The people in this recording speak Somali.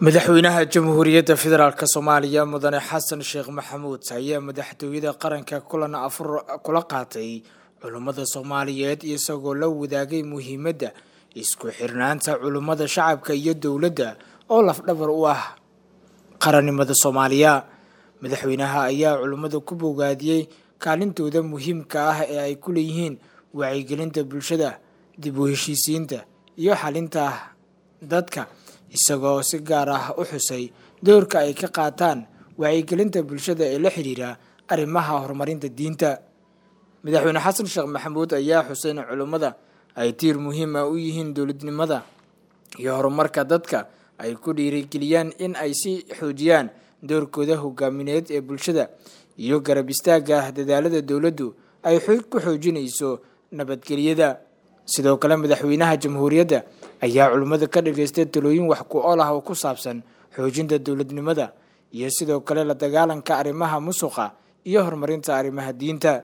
madaxweynaha jamhuuriyadda federaalk soomaaliya mudane xasan sheekh maxamuud ayaa madaxtooyada qaranka kulan afur kula qaatay culummada soomaaliyeed isagoo la wadaagay muhiimadda isku xirnaanta culummada shacabka iyo dowladda oo lafdhabar u ah qarannimada soomaaliya madaxweynaha ayaa culummada ku bogaadiyey kaalintooda muhiimka ah ee ay ku leeyihiin wacyigelinta bulshada dib u heshiisiinta iyo xalinta dadka isagoo si gaar ah u xusay doorka ay ka qaataan wacyigelinta bulshada ee la xidhiira arrimaha horumarinta diinta madaxweyne xasan sheekh maxamuud ayaa xusay in culummada ay tiir muhiim ah u yihiin dowladnimada iyo horumarka dadka ay ku dhiirigeliyaan in ay si xoojiyaan doorkooda hogaamineed ee bulshada iyo garab istaagga dadaalada dowladdu ay ku xoojinayso nabadgelyada sidoo kale madaxweynaha jamhuuriyadda ayaa culummada ka dhageystay talooyin wax ku ool ah oo ku saabsan xoojinta dowladnimada iyo sidoo kale la dagaalanka arrimaha musuqa iyo horumarinta arrimaha diinta